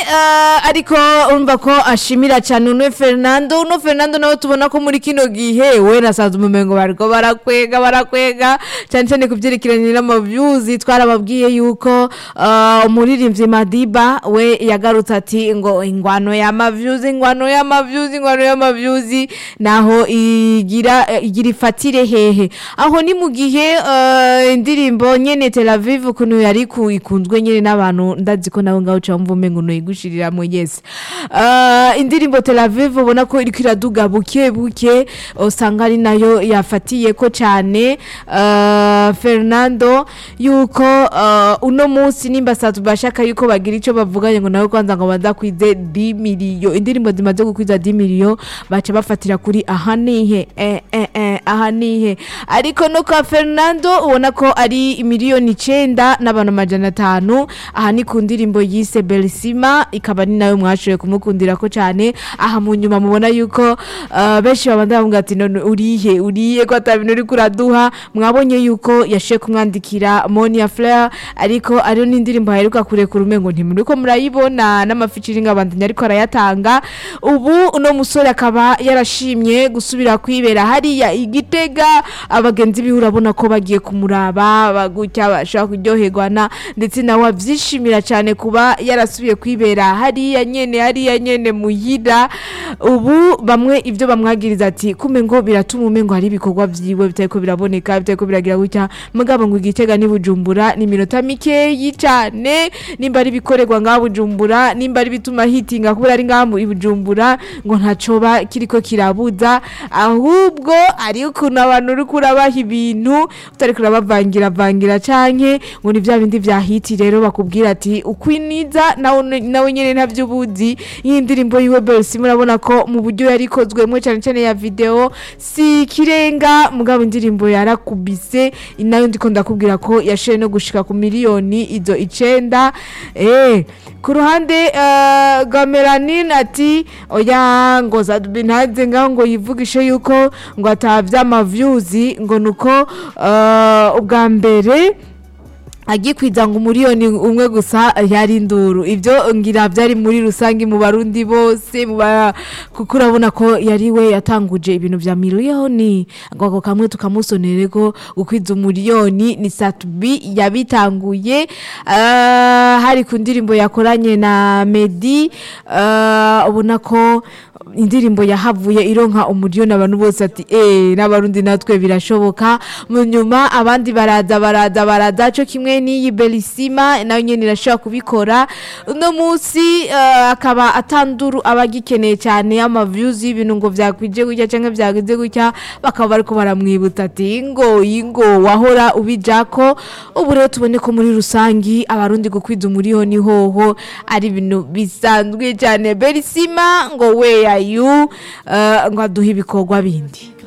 eh, ariko urumva ko ashimira cyane uno Fernando uno Fernando nawe tubona ko muri kino gihe we na Sanzu Mumengo bariko barakwega barakwega cyane cyane ku byerekeranye n'amavyuzi twarababwiye yuko eh, umuririmbyi Madiba we yagarutse ati ngo ingwano y'amavyuzi ingwano y'amavyuzi ingwano y'amavyuzi naho igira eh, igira ifatire hehe aho ni mu gihe eh, indirimbo nyene Tel Aviv ukuntu yari ku- ikunzwe nyene n'abantu ndazi ko nawe ngaho uca wumva umengo noyigushiriramwo yes Eh, indirimbo Tel Aviv ubona ko iriko iraduga buke buke usanga ari nayo yafatiye ko cyane eh, Fernando yuko eh, uno munsi nimba satu bashaka yuko bagira ico bavuganye ngo nawe kwanza ngo bazakwize 10 miliyo indirimbo zimaze gukwiza 10 miliyo baca bafatira kuri aha nihe eh, eh, eh, aha nihe ariko no kwa Fernando ubona ko ari miliyoni icenda n'abantu amajana atanu aha ni ku ndirimbo yise Belisima ikaba ni nayo mwashoboye kumukundira ko cyane aha mu nyuma mubona yuko uh, benshi babanda bavuga ati none urihe urihe ko atabintu uri kuraduha mwabonye yuko yashoboye kumwandikira Monia Fleur ariko ariyo n'indirimbo aheruka kurekura umengo ntimuri ko murayibona n'amafikiringi abandanya ariko arayatanga ubu uno musore akaba yarashimye gusubira kwibera hariya igitega abagenzi biwe urabona ko bagiye kumuraba bagutya bashaka kuryoherwa na ndetse nawe abyishimira cyane kuba yarasubiye kwibera hariya nyene hariya nyene muhira ubu bamwe ibyo bamwagiriza ati kume ngo biratuma umengo hari ibikorwa vyiwe bitariko biraboneka bitariko biragira gutya mugabo ngo igitega ni bujumbura ni iminota mikeyi cyane nimba ari ibikorerwa ngaha bujumbura nimba ari bituma hitinga kubera ari ngaha mu- i bujumbura ngo ntacoba kiriko kirabuza ahubwo ari ukuntu abantu uri kurabaha ibintu utari kurabavangira vangira canke ngo ni bya bindi vya hiti rero bakubwira ati ukwiniza nawe nawe nyene ntavyo ubuzi iyi ndirimbo yiwe Bercy murabona ko mu buryo yari ikozwemo cyane cyane ya video si kirenga mugabo indirimbo yarakubise nayo ndiko ndakubwira ko yashoye no gushika ku miliyoni izo icenda eh ku ruhande eh, rwa Melanine ati oya ngo zadubi ntaze ngaho ngo yivugishe yuko ngo atavya amavyuzi ngo nuko eh, ubwa mbere agikwiza ngo umuriyoni umwe gusa yari induru ibyo ngira byari muri rusange mu barundi bose mu ba- kuko urabona ko yari we yatanguje ibintu vya miliyoni ngo ako kamwe tukamusonere ko gukwiza umuriyoni ni satubi yabitanguye Ah, hari ku ndirimbo yakoranye na Medi ah, ubona ko indirimbo yahavuye ironka umuriyoni abantu bose ati eh n'abarundi natwe birashoboka mu nyuma abandi baraza baraza baraza cyo kimwe n'iyi Belisima nayo nyene irashobora kubikora uno munsi eh, akaba atanduru abagikeneye cyane ama views y'ibintu ngo vyakwije gutya canke vyagize gutya bakaba bariko baramwibuta ati ingo ingo wahora ubijako ubu rero tubone ko muri rusangi abarundi gukwiza umuriyoni hoho ari ibintu bisanzwe cyane Belisima ngo we are you eh, ngo aduhe ibikorwa bindi